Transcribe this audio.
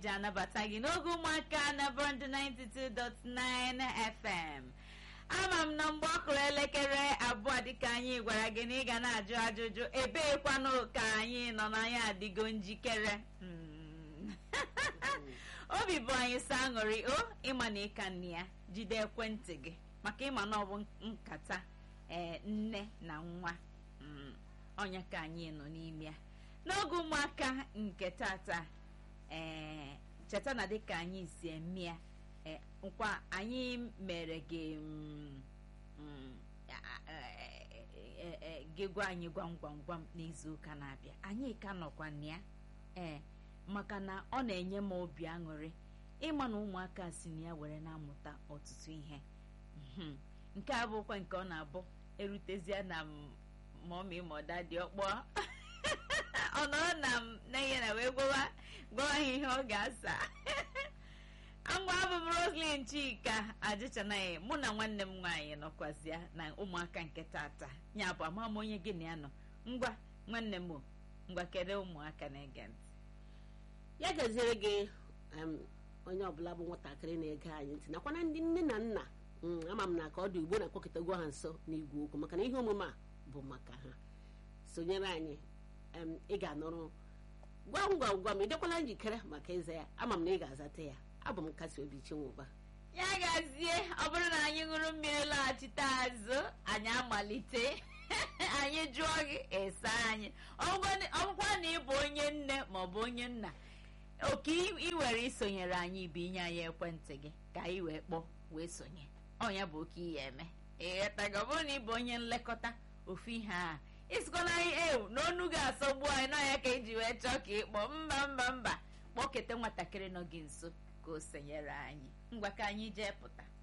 eji anabata gị n'oge ụmụaka na bọndụ 92.9 FM ama m na mgbe ọ kụrụ elekere abụọ dịka anyị gwara gị na ị ga na-ajụ ajụjụ ebeekwanụ ka anyị nọ n'anya adịgo njikere Mm. obi bụ anyị sọ aṅụrị o ịma na ịka nne ya jide ekwentị gị maka ịma na ọ bụ nkata ee nne na nwa Mm. ọnya ka anyị nọ n'ime ya n'oge ụmụaka nke tata ee cheta na dịka anyị si eme ya ee, nkwa anyị mere gị mm, mm, a- a- e- e- e- gị gwa anyị gwam gwam gwam n'izu ụka na-abịa anyị ka nọkwa na ya ee maka na ọ na-enye m obi aṅụrị ịma na ụmụaka si na ya were na-amụta ọtụtụ ihe Mhm. nke a bụkwa nke ọ na-abụ erutezie na m- mọmi mọda dị ọkpọ ọ nọrọ na m n'ihe na wee gwawa gwa ha ihe ọ ga-asa ngwa abụ m roslyn chika ajịchanaghị mụ na nwanne m nwaanyị nọkwazịa na ụmụaka nke tata ya bụ ama m onye gị na ya nọ ngwa nwanne m o ngwa kere ụmụaka na-ege ntị ya gaziere gị em, onye ọbụla bụ nwatakịrị na-ege anyị ntị nakwana ndị nne na nna mm, ama m na ka ọ dị ugbo na-akpọkọtago ha nso n'igwe okwu maka na ihe omume a bụ maka ha sonyere anyị em, ị ga-anụrụ gwam gwam gwam ị dịkwala njikere maka ịza ya ama m na ị ga-azata ya abụ m nkasi obi chinwụba ya gazie ọ bụrụ na anyị ṅụrụ mmiri laghachite azụ anyị amalite anyị jụọ gị esa anyị ọgwụkwa na ịbụ onye nne maọbụ onye nna oke ị were isonyere anyị bụ inye anyị ekwentị gị ka anyị wee kpọọ wee sonye ọnya bụ oke ihe eme ịghọtago ọ bụrụ na ịbụ onye nlekọta ofu ihe a isikwana anyị ewu na onu ga-asọgbu anyị na ya ka eji wee chọọ ka ịkpọ mba mba mba kpọkete nwatakịrị nọ gị nso ka o sonyere anyị ngwa ka anyị jee pụta